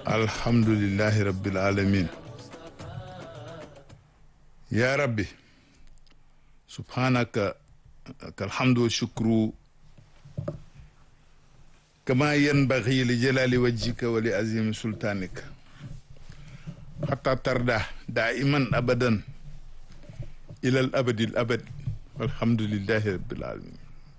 alhamdulillahi rabbil alamin ya rabbi subhanaka kalhamdu wa shukru kama yanbaghi li jalali wajhika wa li azimi sultanika hatta tarda daiman abadan ila al abadi al abad walhamdulillahi rabbil alamin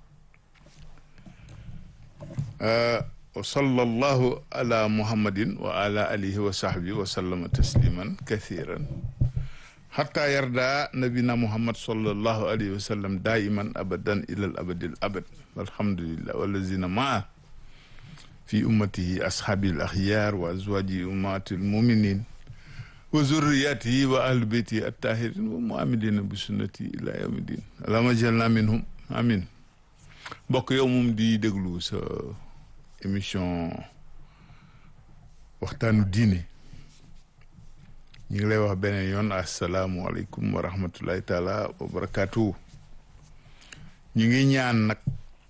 wa sallallahu ala muhammadin wa ala alihi wa sahbihi wa sallama tasliman kathiran hatta yarda nabina muhammad sallallahu alayhi wa sallam daiman abadan ila al abadi al abad walhamdulillah wallazina maa fi ummatihi ashabi al akhyar wa azwaji ummati al muminin wa zurriyatihi wa ahli beyti attahirin wa muamilina bi sunnati ila yawmi din allahumma jalna minhum amin mbokk yow moom di déglu sa émission waxtaanu diine ñu ngi lay wax beneen yoon asalaamualeykum wa rahmatullahi taala wa barakaatu ñu ngi ñaan nag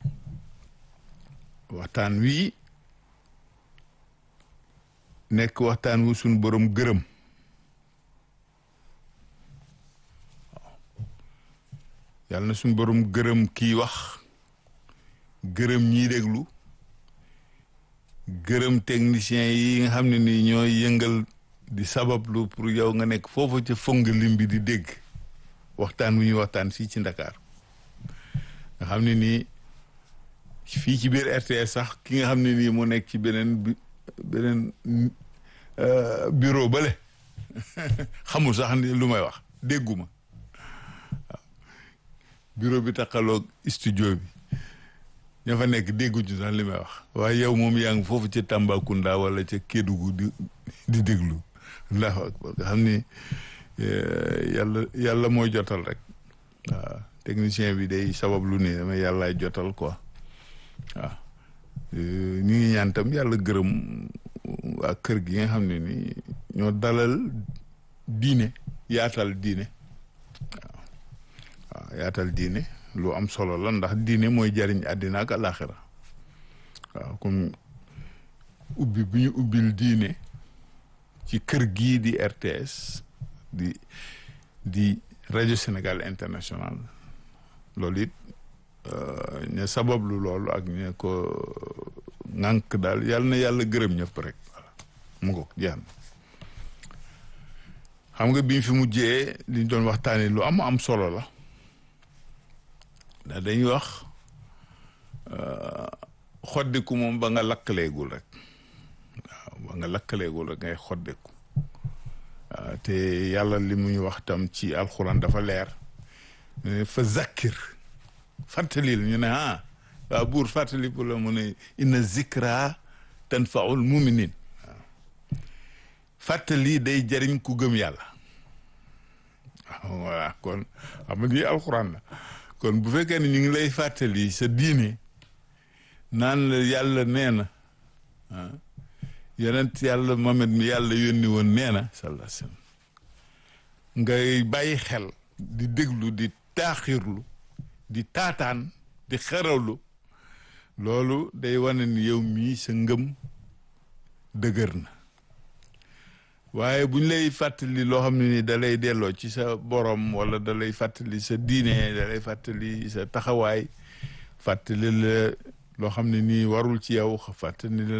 waxtaan wi nekk waxtaan wu suñ borom gërëm yàlla na suñ borom gërëm kii wax gërëm ñiy déglu gërëm technicien yi nga xam ne ni ñooy yëngal di sabablu pour yow nga nekk foofu ca fong lim bi di dégg waxtaan wu ñuy waxtaan fii ci Ndakaar nga xam ne nii fii ci biir RTS sax ki nga xam ne nii mu nekk ci beneen bi beneen bureau bale xamul sax ni lu may wax dégguma waaw bureau bi taxaloog studio bi ña fa nekk dégguñu sax li may wax waaye yow moom yaa ngi foofu ca Tambacounda wala ca Kédougou di di déglu allahu akbar nga xam ni yàlla yàlla mooy jotal rek waaw technicien bi day sabab lu ne dama yàllaay jotal quoi waaw ñu ngi ñaan tam yàlla gërëm waa kër gi nga xam ne ni ñoo dalal diine yaatal diine waaw waaw yaatal diine lu am solo la ndax diine mooy jariñ àddina ak alaxira waaw comme ubbi bu ñu ubbil diine ci kër gii di RTS di di rajo Sénégal international loolu it ña sabablu loolu ak ña ko ŋànk daal yàlla na yàlla gërëm ñëpp rek voilà mu ngo jeex na xam nga bi ñu fi mujjee li ñu doon waxtaanee lu am am solo la ndax dañuy wax xoddiku moom ba nga lakkaleegul rek waaw ba nga lakkaleegul rek ngay xoddiku waaw te yàlla li mu ñu wax tam ci alxuraan dafa leer fa zakkir fàttalil ñu ne ah waaw buur fàttali pour la mu ne inna zikra tanfaul muminin waaw fàttali day jariñ ku gëm yàlla waaw voilà kon xam nga alxuraan la kon bu fekkee ne ñu ngi lay fàttali sa diine naan la yàlla nee na ah yonent yàlla Muhammad mi yàlla yónni woon nee na sallallahu alayhi wasallam ngay bàyyi xel di déglu di taaxirlu di taataan di xerawlu loolu day wane ni yow mii sa ngëm dëgër na waaye bu ñu lay fàttali loo xam ne ni da lay delloo ci sa borom wala da lay fàttali sa diine da lay fàttali sa taxawaay fàttali la loo xam ne nii warul ci yow fàttali la